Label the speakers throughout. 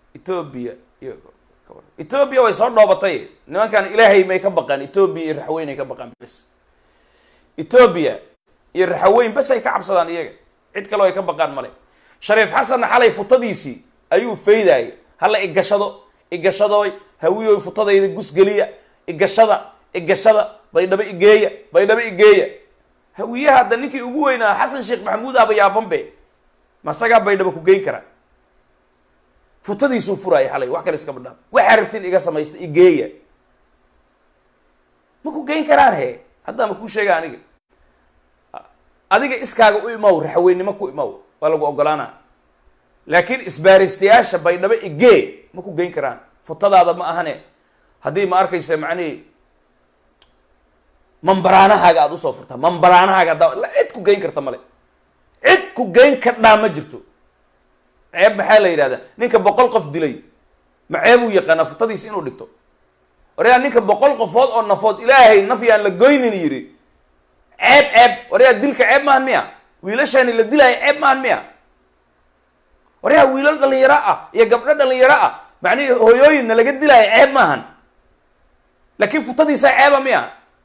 Speaker 1: etoobiya iyo etoobiya way soo dhoobatay nimankan ilaahay may ka baqaan etoobiya iyo raxweyn ay ka baqaan bes etoobiya iyo raxaweyn bes ay ka cabsadaan iyaga cid kaleo ay ka baqaan male shariif xasanna xalay futadiisii ayuu faydaayay hala igashado igashadooy hawiyoy futadayda gusgeliya igashada igashada baydhabo igeeya baydhabo igeeya hawiyaha hadda ninkii ugu weynaa xasan sheekh maxamuud aba yaabanbe masagaa baydhabo ku geyn kara futadiisuu furaaya xalay wax kale iskama dhaaf waxaa rabtiin iga samaysta igeeya ma ku geyn karaan he haddaa ma kuu sheega aniga adiga iskaaga u imaw raxweynimo ku imaw waa lagu ogolaana laakiin isbaaristayaasha baydhabo igee ma ku geyn karaan futadaada ma ahane haddii ma arkaysa macnihi mambaraanahaaga aada usoo furtaa mambaraanahaaga haddaa cid ku geyn karta male cid ku geyn kardhaa ma jirto ceeb maxaa la yidhahdaa ninka boqol qof dilay ma ceebuu yaqaanaa futadiis inuu dhigto waryaa ninka boqol qofood oo nafood ilaahay naf yaan la goynin yidhi ceeb ceeb waryaa dilka ceeb maahan miya wiilashaani la dilaayo ceeb maahan miya waryaa wiilal dhalinyaro ah iyo gabdho dhalinyaro ah macnihii hooyooyinna laga dilaayo ceeb maahan laakiin futadiisaa ceeba miya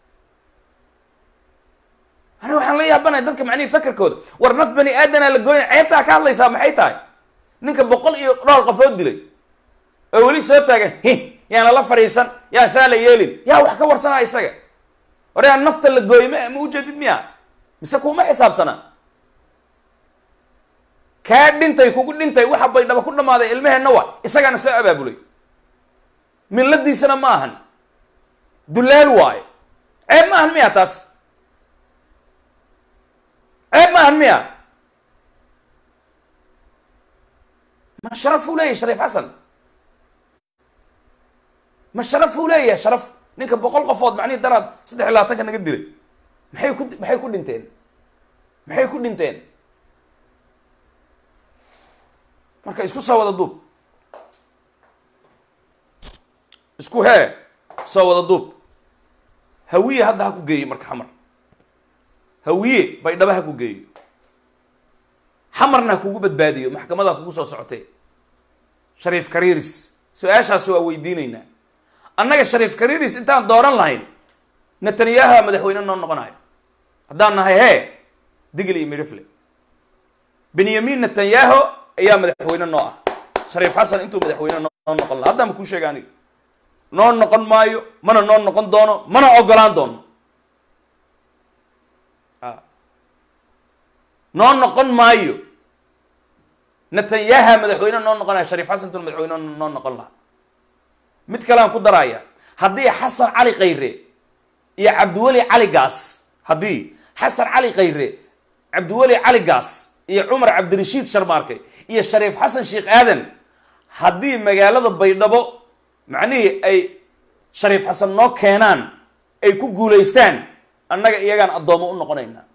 Speaker 1: ani waxaan la yaabanaya dadka macnihi fakerkooda war naf bani aadanaa la gooyna ceebtaa ka hadlaysaa maxay tahay ninka boqol iyo dhowr qofood dilay oo weli soo taagan hi yaana la fadhiisan yaan saa la yeelin yaa wax ka warsanaa isaga war yaa nafta la gooyey ma ma ujeedid miya mise kuuma xisaabsana kaa dhintay kugu dhintay waxa baydhaba ku dhammaaday ilmaheenna wa isagaana soo abaabulay milladiisana ma ahan dullaal waayo ceeb ma ahan miya taas ceeb ma ahan miya ma sharafuu leeyahy shariif xasan ma sharafuu leeyahay sharaf ninka boqol qofood macnihi daraad saddex iyo labaatanka naga dilay maxay ku maxay ku dhinteen maxay ku dhinteen marka isku soo wada duub isku hee soo wada duub hawiye hadda ha ku geeyo marka xamar hawiye baydhaba ha ku geeyo xamarna ha kugu badbaadiyo maxkamada ha kugu soo socotee shariif kariiris su-aashaasi waa weydiinaynaa annaga shariif kariiris intaan dooran lahayn netanyahu madaxweyne noo noqonayo haddaan nahay hee digl iyo mirifle benyamin netanyahu ayaa madaxweyne noo ah shariif xasan intuu madaxweyne noo noqon laha haddaan ma kuu sheega aniga noo noqon maayo mana noo noqon doono mana ogolaan doono noo noqon maayo netanyaha madaxweyne noo noqonaya shariif xasan intuu madaxweyne noo noqon laha mid kalean ku daraya haddii xasan cali khayre iyo cabdiweli cali gaas haddii xasan cali khayre cabdiweli cali gaas iyo cumar cabdirashiid sharmaarke iyo shariif xasan sheekh aadan haddii magaalada baydhabo macnihii ay shariif xasan noo keenaan ay ku guulaystaan annaga iyagaan addoomo u noqonaynaa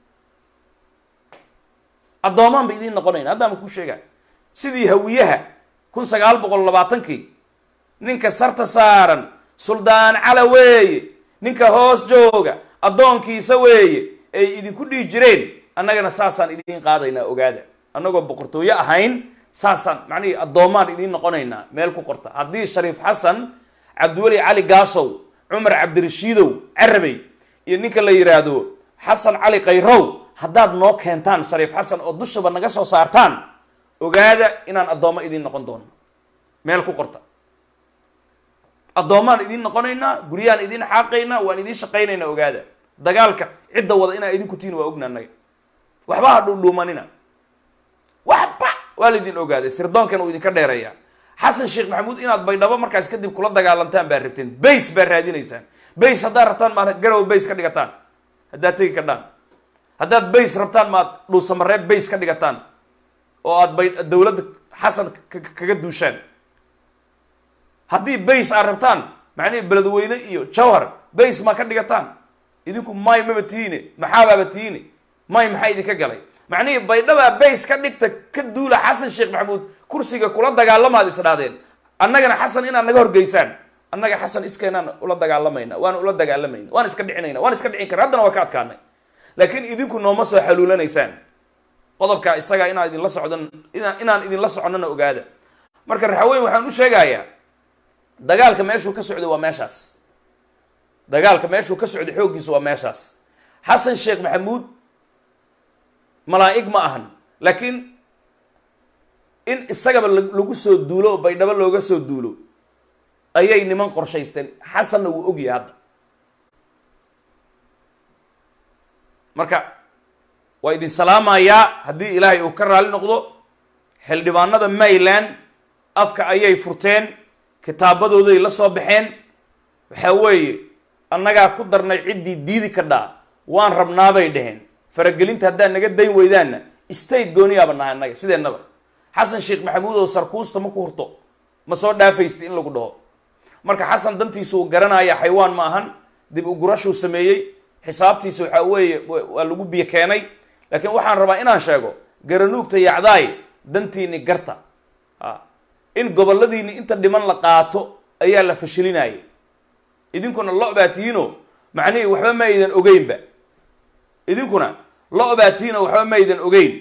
Speaker 1: addoomaan ba idiin noqonayna haddaan ma kuu sheega sidii hawiyaha kun sagaal boqol labaatankii ninka sarta saaran suldaan cala weeye ninka hoos jooga addoonkiisa weeye ay idinku dhihi jireen annagana saasaan idiin qaadaynaa ogaada annagoo boqortooyo ahayn saasaan macnihii addoomaan idiin noqonaynaa meel ku qorta haddii shariif xasan cabdiweli cali gaasow cumar cabdirashiidow carabey iyo ninka la yidhaahdo xasan cali khayrow haddaad noo keentaan shariif xasan oo dushaba naga soo saartaan ogaada inaan addoommo idiin noqon doono meel ku qorta addoomaan idiin noqonaynaa guryahaan idiin xaaqaynaa waan idiin shaqaynaynaa ogaada dagaalka cidda wada inaa idinku tihin waa ogna annaga waxba ha dhuudhuumanina waxba waa laydin ogaaday sirdoonkan uu idinka dheereeyaa xasan sheekh maxamuud inaad baydhabo markaas kadib kula dagaalantaan baa rabteen bays baa raadinaysaan bays haddaad rabtaan maad garow bays ka dhigataan haddaad tegi kadhaan haddaad bays rabtaan maad dhuusamareeb bays ka dhigataan oo aad bay dawladda xasan kaga duushaan haddii bays aad rabtaan macnihi beledweyne iyo jawhar bays maa ka dhigataan idinku may maba tihiine maxaabaaba tihiine may maxaa idinka galay macnihii baydhabaa bays ka dhigta ka duula xasan sheekh maxamuud kursiga kula dagaalamaad isdhaadeen annagana xasan inaad naga horgeysaan annaga xasan iskeenaan ula dagaalamayna waan ula dagaalamayna waan iska dhicinayna waan iska dhicin kara haddana waa ka adkaanay laakiin idinku nooma soo xaluulanaysaan qodobkaa isagaa inaan idinla socdan inaan idinla soconnana ogaada marka raxweyn waxaan u sheegayaa dagaalka meeshuu ka socday waa meeshaas dagaalka meeshuu ka socday xooggiisa waa meeshaas xasan sheekh maxamuud malaa'ig ma ahan laakiin in isagaba lagu soo duulo oo baydhabo looga soo duulo ayay niman qorshaysteen xasanna wuu ogyahay hadda marka waa idin salaamayaa haddii ilaahay uu ka raali noqdo xildhibaanada mayland afka ayay furteen kitaabadooday la soo baxeen waxaa weeye annagaa ku darnay ciddii diidi ka dhaa waan rabnaabay dheheen faragelinta haddaad naga dayn weydaanna state gooniyaaba nahay annaga sideennaba xasan sheekh maxamuud oo sarkuusta ma ku hurto ma soo dhaafaysta in lagu dhaho marka xasan dantiisa uu garanaya xaywaan ma ahan dib u gurashuu sameeyey xisaabtiisa waxaa weeye waa lagu biyo keenay laakiin waxaan rabaa inaan sheego garanuugta yacdaay dantiini garta a in goboladiini inta dhiman la qaato ayaa la fashilinayay idinkuna lo baa tihiino macnihii waxba ma aydan ogeynba idinkuna lo baa tihiino waxba ma aydan ogeyn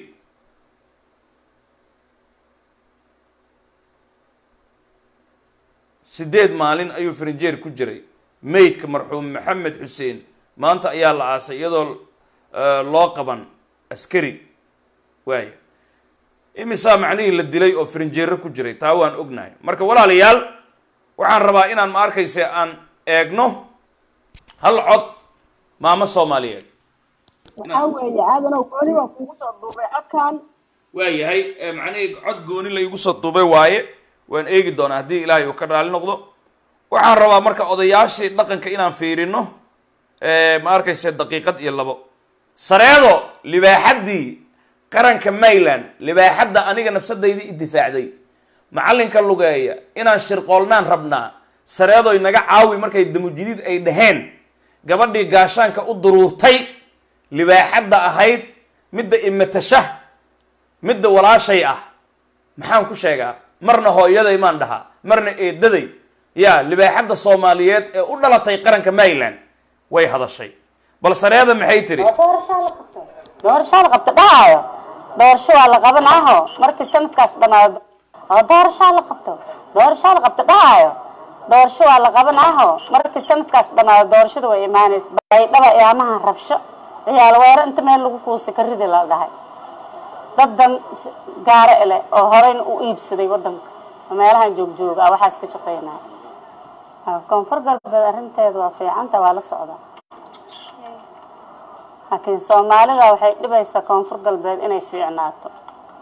Speaker 1: sideed maalin ayuu farinjeer ku jiray maydka marxuum maxamed xuseen maanta ayaa la aasay iyadoo loo qaban askari waaya imisaa macnihii la dilay oo farinjeero ku jiray taa waan ognahay marka walaalayaal waxaan rabaa inaan ma arkayse aan eegno hal cod maamo soomaaliyeed
Speaker 2: waxaa weeye aadanow gooni baa kuugu soo duubay codkan
Speaker 1: waayahay macnihii cod gooni la igu soo duubay waaye waan eegi doonaa haddii ilaahay uu ka raali noqdo waxaan rabaa marka odayaashii dhaqanka inaan fiirino ma arkayse daqiiqad iyo labo sareedo libaaxaddii qaranka mayland libaaxadda aniga nafsadaydii idifaacday macallinka lugeeya inaan shirqoolnaan rabnaa sareedoy naga caawi markay damujidiid ay dhaheen gabadhii gaashaanka u duruurtay libaaxadda ahayd midda imatashah midda walaashay ah maxaan ku sheegaa marna hooyaday maan dhahaa marna eedaday yaa libaaxadda soomaaliyeed ee u dhalatay qaranka mayland way hadashay bal sareeda maxay tiri
Speaker 3: doorashaa la qabto dhahaayo doorasho waa la qabanaaho markii sanadkaas dhamaado oo doorashaa la qabto doorashaa la qabto dhahaayo doorasho waa la qabanaaho markii sanadkaas dhamaado doorashada way imaanaysa baydhaba iyaamaha rabsho ciyaal weero inta meel lagu kuusa ka ridi la dhahay dadan gaaro ele oo horeyna u iibsaday wadanka oo meelahan joogjooga ah waxaas ka shaqeynaya koonfur galbeed arrinteeda waa fiicanta waa la socdaa laakiin soomaalida waxay dhibaysaa koonfur galbeed inay fiicnaato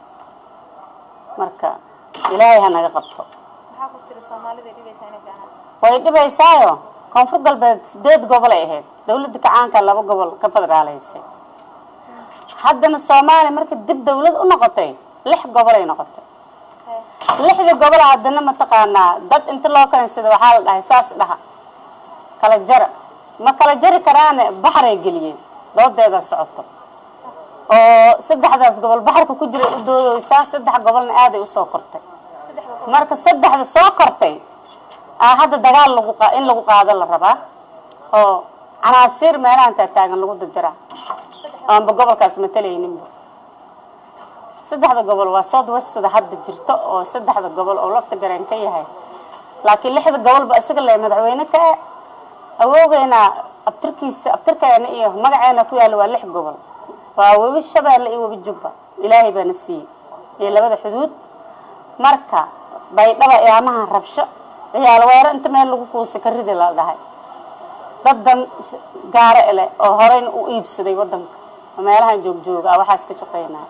Speaker 3: marka ilaahay ha naga qabto
Speaker 4: maxaa ku tiri soomaalida dhibaysaa inay fiicnaato
Speaker 3: way dhibaysaayo koonfur galbeed sideed gobol ay ahayd dawladda kacaanka laba gobol ka federaalaysay haddana soomaaliya marka dib dawlad u noqotay lix gobol ay noqotay lixda gobol haddana mataqaanaa dad inta loo kaleensada waxaa la dhahay saas dhaha kala jara ma kala jari karaane baxray geliyeen doodeeda socoto oo saddexdaas gobol baxarka ku jiray u doodeysaa saddex gobolna aaday usoo kortay marka saddexda soo kortay aa hadda dagaal lagu qa in lagu qaado la rabaa oo canaasiir meelahan taataagan lagu dirdiraa aanba gobolkaas matalayninba saddexda gobol waa south westada hadda jirto oo saddexda gobol oo lafta gareen ka yahay laakiin lixda gobolba isaga le madaxweyne ka e awoogeena abtirkiisa abtirkeena iyo magaceena ku yaalla waa lix gobol waa webi shabeelle iyo webi jubba ilaahay baana siiyey iyo labada xuduud marka baydhaba iyaamaha rabsho ciyaal weero inta meel lagu kuusa ka ridi la dhahay dadan gaaro ele oo horeyna u iibsaday wadanka oo meelahan joogjooga ah waxaas ka shaqeynaya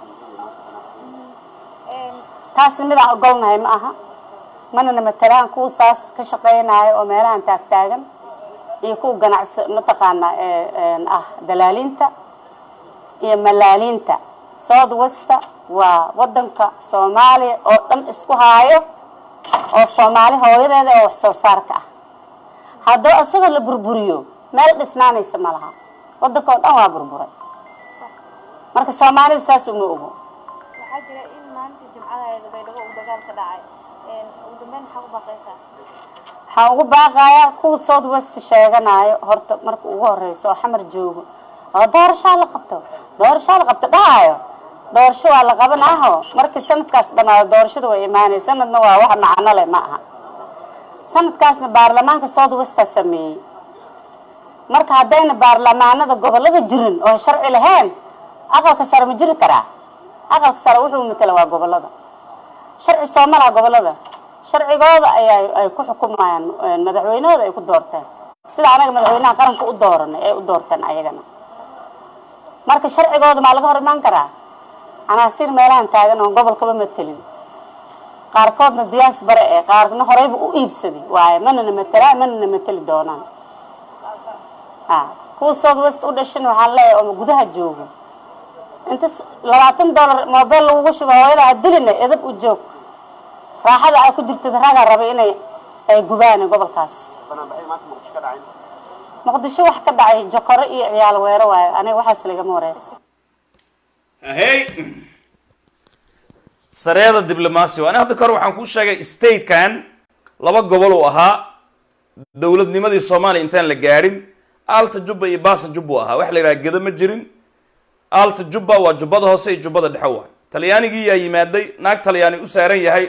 Speaker 3: taasi midaan ogolnahay ma aha manana matalaan kuwa saas ka shaqeynaayo oo meelahan taagtaagan iyo kuwa ganacsi mataqaanaa ah dalaalinta iyo malaaliinta south westa waa wadanka soomaaliya oo dhan isku haayo oo soomaali hooyadeeda oo wax soo saarka ah haddoo isagoo la burburiyo meel dhisnaanaysa ma laha wadanka oo dhan waa burburay marka soomaalida saas uma ogo
Speaker 4: waxaa jira in maalintii jimcada baydhabo uu dagaal ka dhacay ugu dambeyn maxaa ku baaqaysaa
Speaker 3: waxaan ugu baaqayaa kuwa south west sheeganayo horta marka ugu horeyso oo xamar joogo oo doorashaa la qabto doorashaa la qabto dhahayo doorasho waa la qabanaaho markii sanadkaas dhamaado doorashada way imaanay sanadna waa wax macno leh ma aha sanadkaasna baarlamaanka south westa sameeyey marka haddayna baarlamaanada gobolada jirin oo sharci lahayn aqalka sare ma jiri karaa aqalka sare wuxuu matala waa gobolada sharci sooma laha gobolada sharcigooda ayaa ay ku xukumayaan madaxweynahooda ay ku doorteen sida anaga madaxweynaha qaranka u dooranay ay u doorteen ayagana marka sharcigooda maa laga hor imaan karaa canaasiir meelahan taagan oon gobolkaba matelin qaarkoodna diyaas bare ee qaarna horeyba u iibsaday waaye manana matelaa manana mateli doonaan a kuwa south west u dhashan waxaan leeyahay oo gudaha joogo inta labaatan dollar mobile lagugu shubo hooyada ha dilina edab u joog raaxada aa ku jirtid ragaa rabay inay ay gubaan gobolkaas muqdisho wax ka dhacay jokoro iyo ciyaal weero waayo aniga waxaas lagama wareysa
Speaker 1: hey sareeda diblomaasi ani hadda kahor waxaan kuu sheegay statekan laba gobol uu ahaa dowladnimadii soomaaliya intaan la gaadhin alta jubba iyo baasa jubba u ahaa waxa la yidhaha gedo ma jirin alta jubba waa jubbada hoose iyo jubbada dhexe waay talyaanigii yaa yimaaday naag talyaani u saaran yahay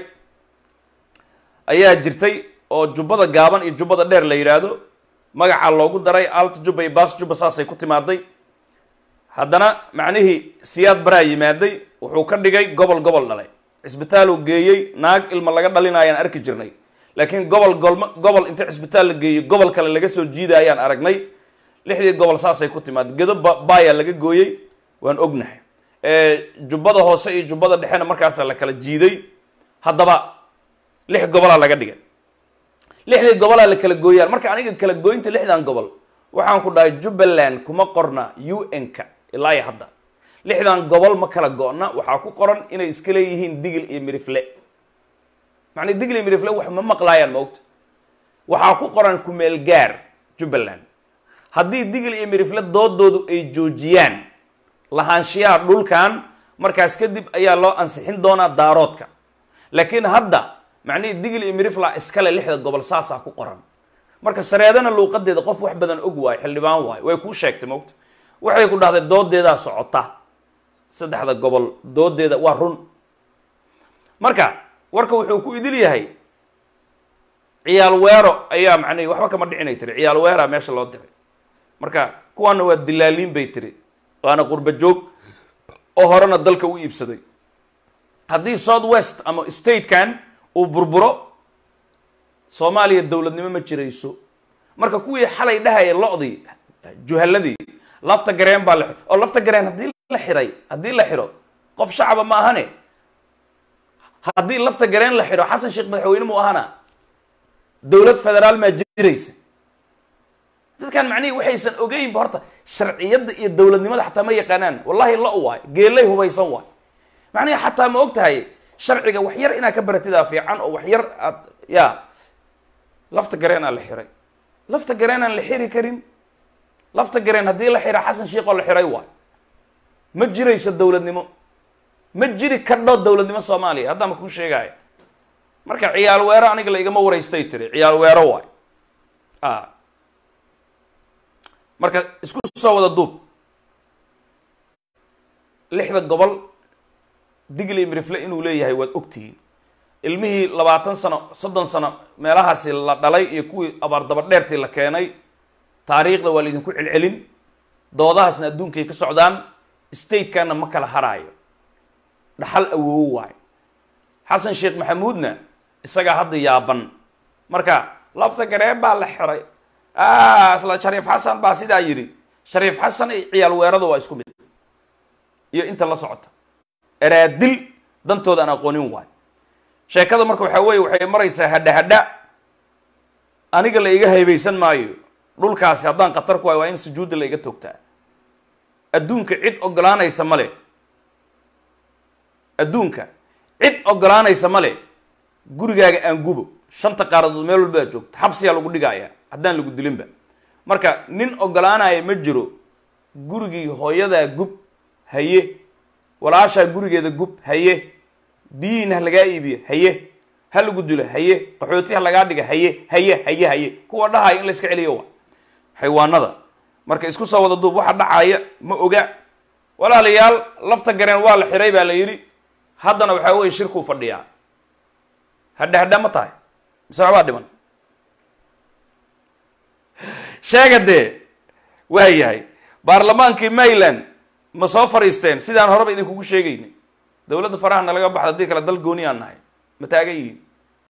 Speaker 1: ayaa jirtay oo jubbada gaaban iyo jubbada dheer la yidhaahdo magacaa loogu daray alta jubba iyo baas jubba saasay ku timaaday haddana macnihii siyaad baraa yimaaday wuxuu ka dhigay gobol gobol dhalay cisbitaal uu geeyey naag ilma laga dhalinaayaan arki jirnay laakiin gobol golma gobol inta cisbitaal la geeyey gobol kale laga soo jiida ayaan aragnay lixdii gobol saasay ku timaad gedo baayaa laga gooyey waan ognahay jubbada hoose iyo jubbada dhexena markaasa la kala jiiday haddaba lix gobolaa laga dhigay lixdii gobolaa la kala gooyaan marka aniga kala gooynta lixdan gobol waxaan ku dhahay jubbaland kuma qorna u n-ka ilaa iyo hadda lixdan gobol ma kala go-na waxaa ku qoran inay iska leeyihiin digil iyo mirifle macnaa digil iyo mirifle wax ma maqlaayaan ma ogta waxaa ku qoran kumeel gaar jubbaland haddii digil iyo mirifle doodoodu ay joojiyaan lahaanshiyaha dhulkan markaas kadib ayaa loo ansixin doonaa daaroodka laakiin hadda macnihii digil iyo mirifla iskale lixda gobol saasaa ku qoran marka sareedana luuqadeeda qof wax badan og waayo xildhibaan waayo way kuu sheegtay mogta waxay ku dhahday doodeedaa socota saddexda gobol doodeeda waa run marka warka wuxuu ku idil yahay ciyaal weero ayaa macnihi waxba kama dhicinay tiri ciyaal weeraa meesha loo diray marka kuwaana waa dilaaliin bay tiri waana qurba joog oo horena dalka u iibsaday haddii south west ama statekan uu burburo soomaaliya dowladnimo ma jirayso marka kuwii xalay dhahaya lo-dii juhaladii lafta gareen baa la oo lafta gareen haddii la xiray haddii la xiro qof shacaba ma ahane haddii lafta gareen la xiro xasan sheekh madaxweyne mu ahana dowlad federaal maa jiraysa dadkan macnihii waxaysan ogeynba horta sharciyadda iyo dowladnimada xataa ma yaqaanaan wallahi lo waay geelay hubaysan waay macnihi xataa ma og tahay sharciga wax yar inaad ka baratidaa fiican oo wax yar aad ya lafta gareen aan la xiray lafta gareen aan la xiri karin lafta gareen haddii la xira xasan sheekh oo la xiray waay ma jirayso dowladnimo ma jiri kadho dowladnimo soomaaliya haddaan ma kuu sheegaayo marka ciyaal weero aniga la igama waraystay tiri ciyaal weero waay a marka isku soo wada duub lixda gobol digli mirifle inuu leeyahay waad ogtihiin ilmihii labaatan sano soddon sano meelahaasi la dhalay iyo kuwii abaardaba dheertii la keenay taariikhda waa laydinku celcelin doodahaasna adduunkay ka socdaan statekana ma kala haraayo dhaxal awoowo waayo xasan sheekh maxamuudna isagaa hadda yaaban marka lafta gareen baa la xiray isla shariif xasan baa sidaa yidhi shariif xasan iyo ciyaal weerada waa isku mid iyo inta la socota eraadil dantooda aan aqoonin waayo sheekada marka waxaa weeye waxay maraysaa hadha hadha aniga la iga haybaysan maayo dhulkaasi haddaan khatar ku hayo waa in sujuudda la iga toogtaa adduunka cid ogolaanaysa male adduunka cid ogolaanaysa male gurigaaga aan gubo shanta qaaradood meel walba aad joogto xabsiyaa lagu dhigaaya haddaan lagu dilinba marka nin ogolaanaya ma jiro gurigii hooyadaa gub haye walaashaa gurigeeda gub haye biyihiina ha lagaa iibiyo haye ha lagu dilo haye qaxooti ha lagaa dhiga haye haye haye haye kuwa dhahaya in la iska celiyo wa xaywaanada marka isku soo wada duub waxa dhacaya ma oga walaalayaal lafta gareen waa la xiray baa la yidhi haddana waxaa weye shirkuu fadhiyaa hadhe hadhe ma tahay mise waxbaa dhiman sheega dee waa yahay baarlamaankii mayland ma soo fadhiisteen sidaan horeba idinkugu sheegaynay dowladda faraha nalaga baxda haddii kale dal gooni aan nahay ma taagan yihiin